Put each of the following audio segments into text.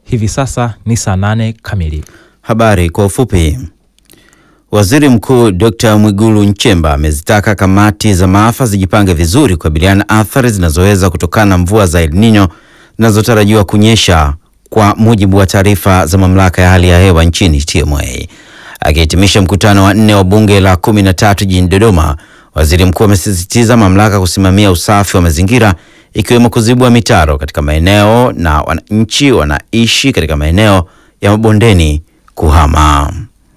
Hivi sasa ni saa nane kamili. Habari kwa ufupi. Waziri Mkuu Dr. Mwigulu Nchemba amezitaka kamati za maafa zijipange vizuri kukabiliana na athari zinazoweza kutokana na mvua za El Nino zinazotarajiwa kunyesha kwa mujibu wa taarifa za mamlaka ya hali ya hewa nchini TMA. Akihitimisha mkutano wa nne wa bunge la kumi na tatu jijini Dodoma, waziri mkuu amesisitiza mamlaka kusimamia usafi wa mazingira ikiwemo kuzibua mitaro katika maeneo na wananchi wanaishi katika maeneo ya mabondeni kuhama.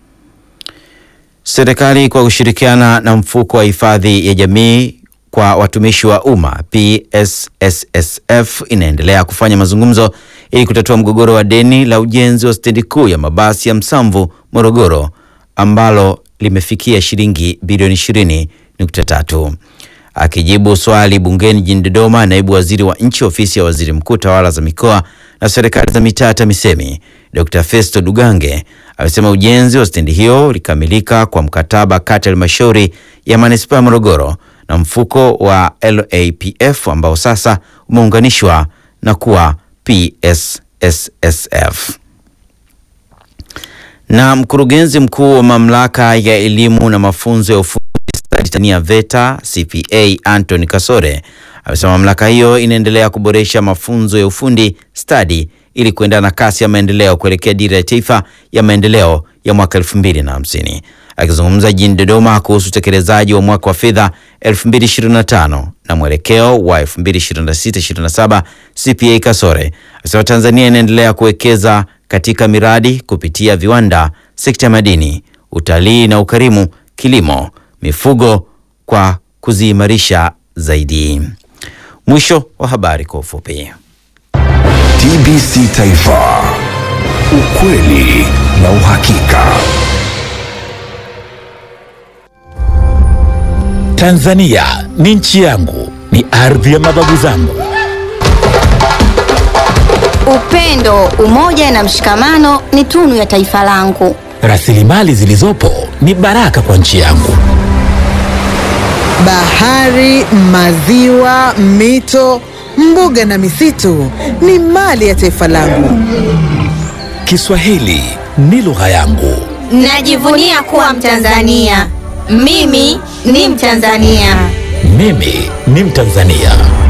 Serikali kwa kushirikiana na mfuko wa hifadhi ya jamii kwa watumishi wa umma PSSSF inaendelea kufanya mazungumzo ili kutatua mgogoro wa deni la ujenzi wa stendi kuu ya mabasi ya Msamvu Morogoro ambalo limefikia shilingi bilioni 20.3. Akijibu swali bungeni jijini Dodoma, naibu waziri wa nchi ofisi ya waziri mkuu tawala za mikoa na serikali za mitaa TAMISEMI Dr. Festo Dugange amesema ujenzi wa stendi hiyo ulikamilika kwa mkataba kati ya halmashauri ya manispaa ya Morogoro na mfuko wa LAPF ambao sasa umeunganishwa na kuwa PSSSF. Na mkurugenzi mkuu wa mamlaka ya elimu na mafunzo ya ufundi stadi Tanzania VETA CPA Anthony Kasore amesema mamlaka hiyo inaendelea kuboresha mafunzo ya ufundi stadi ili kuendana na kasi ya maendeleo kuelekea dira ya taifa ya maendeleo ya mwaka 2050. Akizungumza jijini Dodoma kuhusu utekelezaji wa mwaka wa fedha 2025 na mwelekeo wa 2026-2027, CPA Kasore amesema Tanzania inaendelea kuwekeza katika miradi kupitia viwanda, sekta ya madini, utalii na ukarimu, kilimo, mifugo kwa kuziimarisha zaidi. Mwisho wa habari kwa ufupi. TBC Taifa, ukweli na uhakika. Tanzania ni nchi yangu, ni ardhi ya mababu zangu. Upendo, umoja na mshikamano ni tunu ya taifa langu. Rasilimali zilizopo ni baraka kwa nchi yangu. Bahari, maziwa, mito, mbuga na misitu ni mali ya taifa langu. Kiswahili ni lugha yangu. Najivunia kuwa Mtanzania. Mimi ni Mtanzania. Mimi ni Mtanzania.